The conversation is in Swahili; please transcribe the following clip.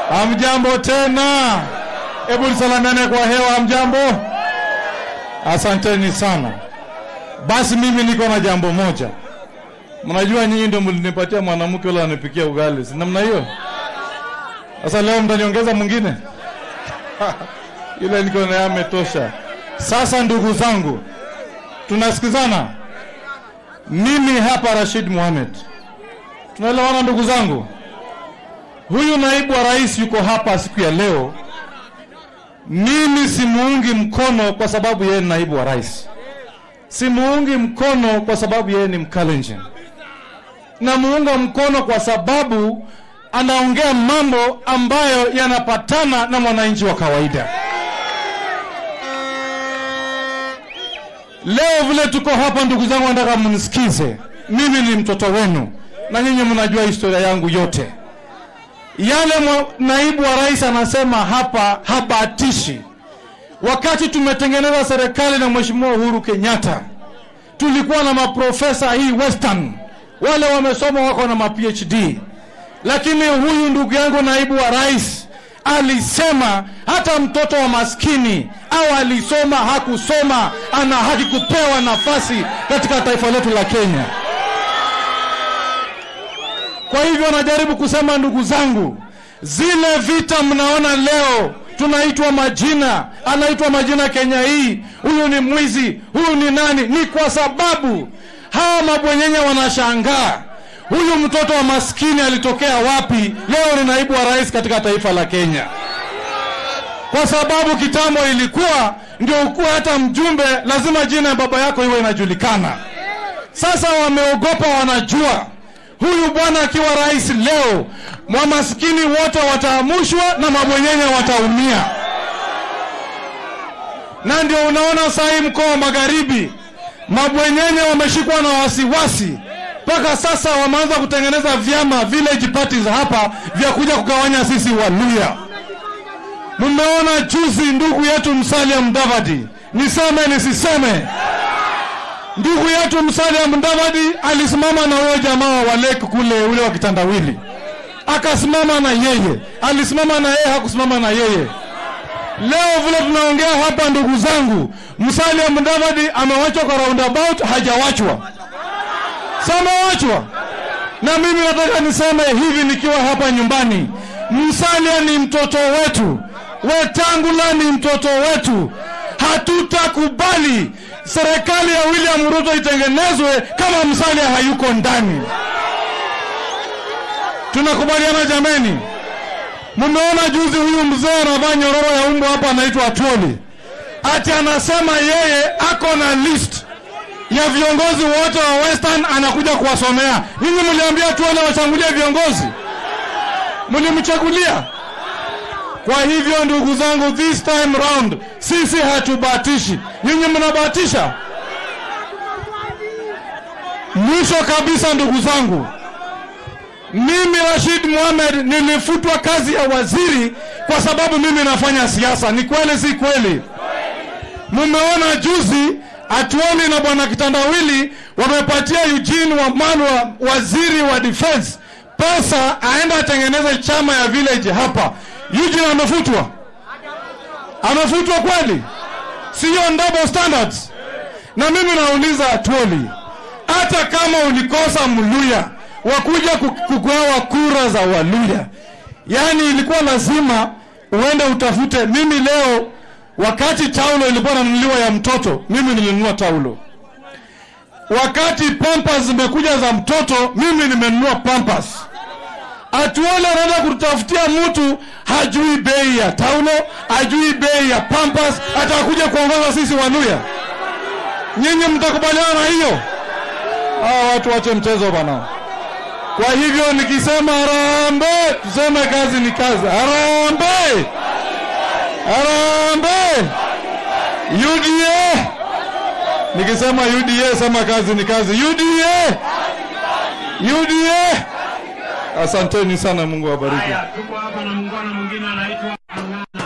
Hamjambo tena, hebu nisalamiane kwa hewa. Hamjambo, asanteni sana. Basi mimi niko na jambo moja. Mnajua nyinyi ndio mlinipatia mwanamke yule anipikia ugali, si namna hiyo? Sasa leo mtaniongeza mwingine yule niko naye ametosha. Sasa ndugu zangu, tunasikizana? Mimi hapa Rashid Mohamed, tunaelewana ndugu zangu? Huyu naibu wa rais yuko hapa siku ya leo. Mimi simuungi mkono kwa sababu yeye ni naibu wa rais, simuungi mkono kwa sababu yeye ni Mkalenjin, namuunga mkono kwa sababu anaongea mambo ambayo yanapatana na mwananchi wa kawaida. Leo vile tuko hapa, ndugu zangu, nataka mnisikize. Mimi ni mtoto wenu na nyinyi mnajua historia yangu yote. Yale mwa, naibu wa rais anasema hapa habatishi. Wakati tumetengeneza serikali na Mheshimiwa Uhuru Kenyatta, tulikuwa na maprofesa hii Western, wale wamesoma wako na ma PhD, lakini huyu ndugu yangu naibu wa rais alisema hata mtoto wa maskini au alisoma hakusoma, ana haki kupewa nafasi katika taifa letu la Kenya. Kwa hivyo najaribu kusema, ndugu zangu, zile vita mnaona leo tunaitwa majina, anaitwa majina Kenya hii, huyu ni mwizi, huyu ni nani, ni kwa sababu hawa mabwenyenye wanashangaa huyu mtoto wa maskini alitokea wapi? Leo ni naibu wa rais katika taifa la Kenya, kwa sababu kitambo ilikuwa ndio ukuwa hata mjumbe, lazima jina ya baba yako iwe inajulikana. Sasa wameogopa, wanajua huyu bwana akiwa rais leo, mamaskini wote wataamushwa na mabwenyenye wataumia, na ndio unaona sahii mkoa wa Magharibi mabwenyenye wameshikwa na wasiwasi mpaka sasa wameanza kutengeneza vyama village parties hapa vya kuja kugawanya sisi Waluya. Mmeona juzi ndugu yetu Musalia Mudavadi, niseme nisiseme, ndugu yetu Musalia Mudavadi alisimama na huyo jamaa wa lake kule, ule wa kitandawili, akasimama na yeye, alisimama na yeye, hakusimama na yeye. Leo vile tunaongea hapa, ndugu zangu, Musalia Mudavadi amewachwa kwa roundabout, hajawachwa samewachwa. Na mimi nataka niseme hivi nikiwa hapa nyumbani, Musalia ni mtoto wetu, Wetangula ni mtoto wetu. Hatutakubali serikali ya William Ruto itengenezwe kama Musalia hayuko ndani. Tunakubaliana jameni? Mmeona juzi huyu mzee anavaa nyororo ya umbo hapa, anaitwa Atwoli, ati anasema yeye ako na list ya viongozi wote wa Western anakuja kuwasomea. Ninyi mliambia tuone wachangulie viongozi, mlimchagulia. Kwa hivyo ndugu zangu, this time round sisi hatubatishi, nyinyi mnabatisha. Mwisho kabisa, ndugu zangu, mimi Rashid Mohamed nilifutwa kazi ya waziri kwa sababu mimi nafanya siasa. Ni kweli si kweli? Mmeona juzi Atuoli na bwana Kitandawili wamepatia Eugene Wamalwa, waziri wa defense, pesa aenda atengeneze chama ya village hapa. Eugene amefutwa, amefutwa kweli? Siyo double standards? Na mimi nauliza Atuoli, hata kama ulikosa Mluya wakuja kugawa kura za Waluya, yaani ilikuwa lazima uende utafute. Mimi leo Wakati taulo ilikuwa nanunuliwa ya mtoto, mimi nilinunua taulo. Wakati pampas zimekuja za mtoto, mimi nimenunua pampas. Atuole anaenda kutafutia mtu hajui bei ya taulo, hajui bei ya pampas, atakuja kuongoza sisi Waluya. Nyinyi mtakubaliana na hiyo? Hawa watu wache mchezo bana. Kwa hivyo nikisema harambee, tuseme kazi ni kazi. Harambee! Harambee! UDA! Nikisema UDA sema kazi ni kazi. UDA! UDA! Asanteni sana, Mungu awabariki. Haya, tuko hapa na muungano mwingine anaitwa Ang'ana.